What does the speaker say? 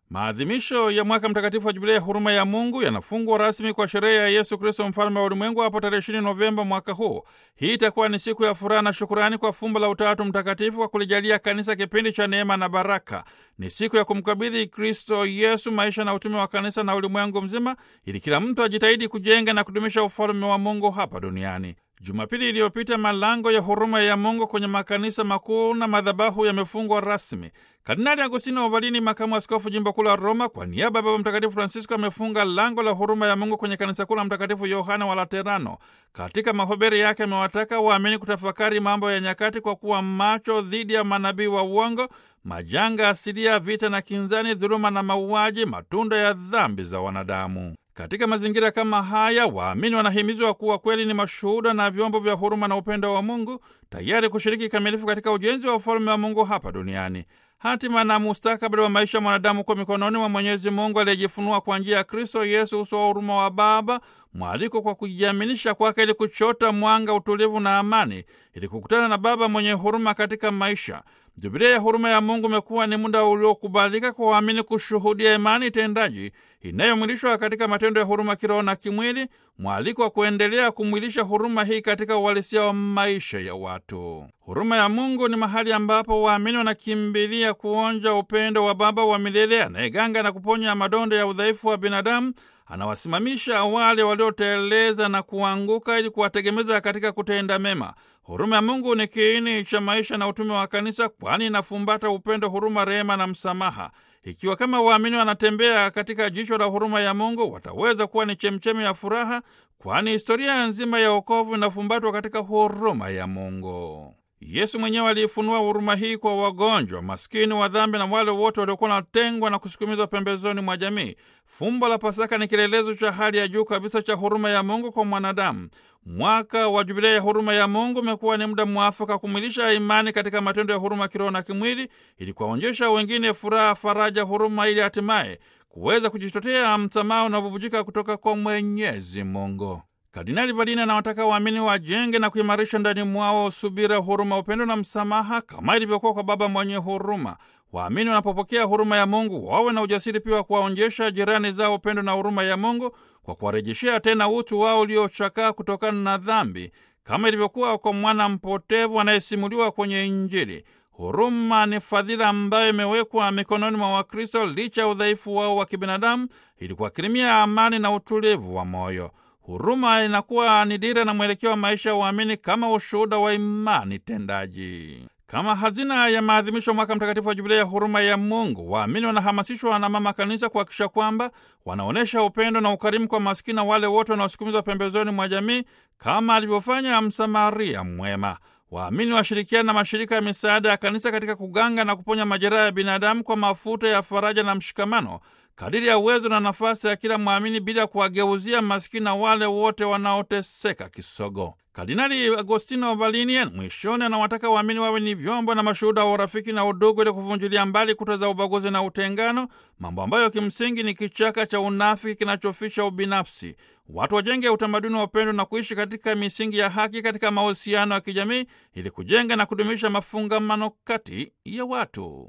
Maadhimisho ya mwaka mtakatifu wa Jubilei ya huruma ya Mungu yanafungwa rasmi kwa sherehe ya Yesu Kristo mfalme wa ulimwengu hapo tarehe 20 Novemba mwaka huu. Hii itakuwa ni siku ya furaha na shukurani kwa fumbo la Utatu Mtakatifu kwa kulijalia kanisa kipindi cha neema na baraka. Ni siku ya kumkabidhi Kristo Yesu maisha na utume wa kanisa na ulimwengu mzima, ili kila mtu ajitahidi kujenga na kudumisha ufalme wa Mungu hapa duniani. Jumapili iliyopita malango ya huruma ya Mungu kwenye makanisa makuu na madhabahu yamefungwa rasmi. Kardinali Agostino Ovalini, makamu askofu jimbo kuu la Roma, kwa niaba ya Baba Mtakatifu Francisco amefunga lango la huruma ya Mungu kwenye kanisa kuu la Mtakatifu Yohana wa Laterano. Katika mahubiri yake amewataka waamini kutafakari mambo ya nyakati kwa kuwa macho dhidi ya manabii wa uongo, majanga asilia, vita na kinzani, dhuluma na mauaji, matunda ya dhambi za wanadamu. Katika mazingira kama haya, waamini wanahimizwa kuwa kweli ni mashuhuda na vyombo vya huruma na upendo wa Mungu, tayari kushiriki kikamilifu katika ujenzi wa ufalme wa Mungu hapa duniani. Hatima na mustakabali wa maisha ya mwanadamu kwa mikononi mwa Mwenyezi Mungu aliyejifunua kwa njia ya Kristo Yesu, uso wa huruma wa Baba, mwaliko kwa kujiaminisha kwake ili kuchota mwanga, utulivu na amani, ili kukutana na Baba mwenye huruma katika maisha. Jubilia ya huruma ya Mungu umekuwa ni muda uliokubalika kwa waamini kushuhudia imani tendaji inayomwilishwa katika matendo ya huruma kiroho na kimwili, mwaliko wa kuendelea kumwilisha huruma hii katika uhalisia wa maisha ya watu. Huruma ya Mungu ni mahali ambapo waamini wanakimbilia kuonja upendo wa Baba wa milele anayeganga na kuponya madonda ya udhaifu wa binadamu. Anawasimamisha wale walioteleza na kuanguka ili kuwategemeza katika kutenda mema. Huruma ya Mungu ni kiini cha maisha na utume wa kanisa, kwani inafumbata upendo, huruma, rehema na msamaha. Ikiwa kama waamini wanatembea katika jicho la huruma ya Mungu, wataweza kuwa ni chemchemi ya furaha, kwani historia nzima ya wokovu inafumbatwa katika huruma ya Mungu. Yesu mwenyewe aliifunua huruma hii kwa wagonjwa, maskini wa dhambi na wale wote waliokuwa wanatengwa na kusukumizwa pembezoni mwa jamii. Fumbo la Pasaka ni kielelezo cha hali ya juu kabisa cha huruma ya Mungu kwa mwanadamu. Mwaka wa Jubilei ya huruma ya Mungu umekuwa ni muda mwafaka kumwilisha imani katika matendo ya huruma kiroho na kimwili, ili kuwaonyesha wengine furaha, faraja, huruma, ili hatimaye kuweza kujitotea msamaha unaobubujika kutoka kwa Mwenyezi Mungu. Kardinali Valini anawataka waamini wajenge na kuimarisha ndani mwao subira, huruma, upendo na msamaha kama ilivyokuwa kwa Baba mwenye huruma. Waamini wanapopokea huruma ya Mungu wawe na ujasiri pia wa kuwaonyesha jirani zao upendo na huruma ya Mungu kwa kuwarejeshea tena utu wao uliochakaa kutokana na dhambi, kama ilivyokuwa kwa mwana mpotevu anayesimuliwa kwenye Injili. Huruma ni fadhila ambayo imewekwa mikononi mwa Wakristo licha ya udhaifu wao wa kibinadamu, ili kuwakirimia amani na utulivu wa moyo. Huruma inakuwa ni dira na mwelekeo wa maisha ya waamini kama ushuhuda wa imani tendaji. Kama hazina ya maadhimisho mwaka mtakatifu wa Jubilei ya huruma ya Mungu, waamini wanahamasishwa na Mama Kanisa kuhakikisha kwamba wanaonyesha upendo na ukarimu kwa maskini na wale wote wanaosukumizwa pembezoni mwa jamii kama alivyofanya Msamaria mwema. Waamini washirikiana na mashirika ya misaada ya kanisa katika kuganga na kuponya majeraha ya binadamu kwa mafuta ya faraja na mshikamano kadiri ya uwezo na nafasi ya kila mwamini bila kuwageuzia maskini na wale wote wanaoteseka kisogo. Kardinali Agostino Valini mwishoni anawataka waamini wawe ni vyombo na mashuhuda wa urafiki na udugu ili kuvunjilia mbali kuta za ubaguzi na utengano, mambo ambayo kimsingi ni kichaka cha unafiki kinachofisha ubinafsi. Watu wajenge utamaduni wa upendo na kuishi katika misingi ya haki katika mahusiano ya kijamii ili kujenga na kudumisha mafungamano kati ya watu.